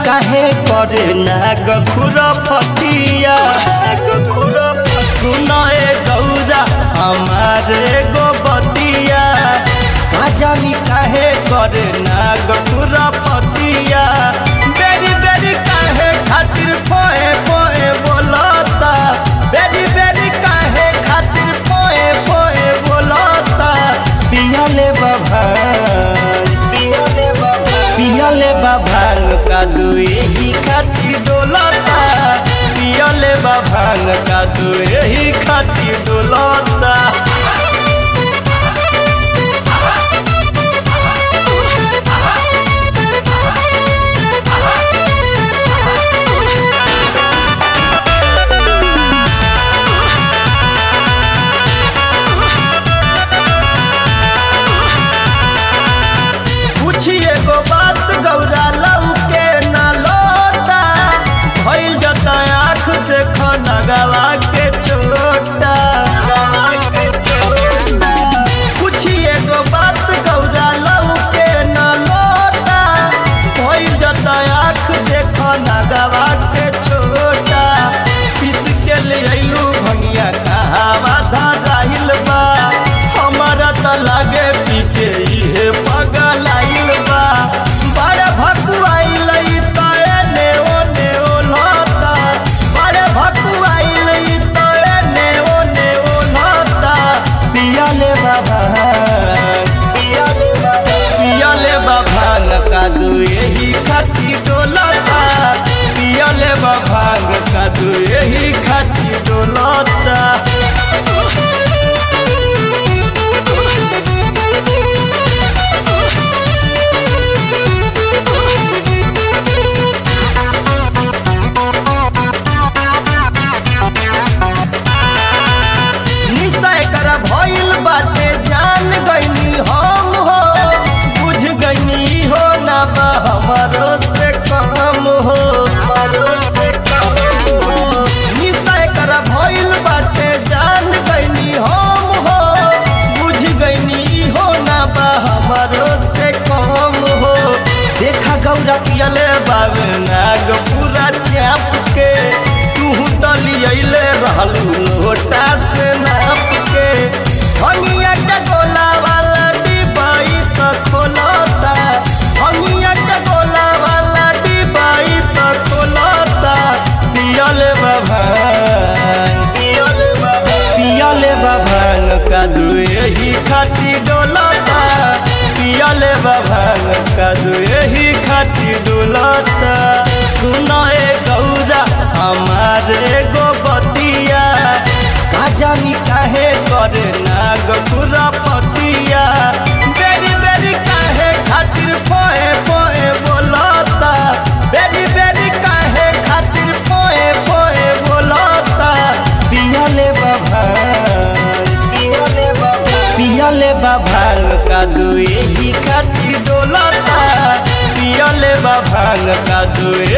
काहे करे नाग खुरफतिया सुनाए गौरा हमारे गोबतिया का जानी काहे करे नाग खुरफतिया बेरी बेरी काहे खातिर पोए पोए बोलता बेरी बेरी काहे खातिर पोए पोए बोलता पियाले बाबा पियाले बाबा पियाले बाभांग का दुए ही खातिर डोलता पियाले बाभांग का दुए ही खातिर डोलता पूछिए गो बात गौरा लऊ के ना लोटा भइल जता आँख देख नगवा के चोटा पूछिए गो बात गौरा लऊ के ना लोटा भइल जता आँख देख नगवा के चोटा पीस के ले अइलू भंगिया कहावा धराइल बा हमारा त लागे पीटे इहे पगल आइल बा बड़े भकुआइल ई त एने ओने ओलता बड़े भकुआइल ई त एने ओने ओलता पियाले बाबा पियाले बाबा पियाले बाबा का दुए ही खाती डोलता पियाले बाबा का दुए ही खाती डोलता निश्चय कर भइल बाटे जान गईनी हम हो बुझ गईनी हो ना बा हमारो से कम हो हमारो से कम हो निश्चय कर भइल बाटे जान गईनी हम हो बुझ गईनी हो ना बा हमारो से कम हो देखा गौरा पियले बाबे नाग पूरा चाप के तू तलियले रहलू लोटा से नाप के हनिया के गोला वाला डिबाई त खोलता हनिया के गोला वाला डिबाई त खोलता पियले बाबा पियले बाबा पियले बाबा का दुए ही खाती डोलता पियले बाबा का दुए ही खाती डोलता सुनाए गौरा हमारे गोबतिया का जानी काहे करे नाग खुरपतिया बेरी बेरी काहे खातिर पोए पोए बोलता बेरी बेरी काहे खातिर पोए पोए बोलता पियाले बाबा पियाले बाबा पियाले बाबा का दुए ही खातिर डोलता पियाले बाबा का दुए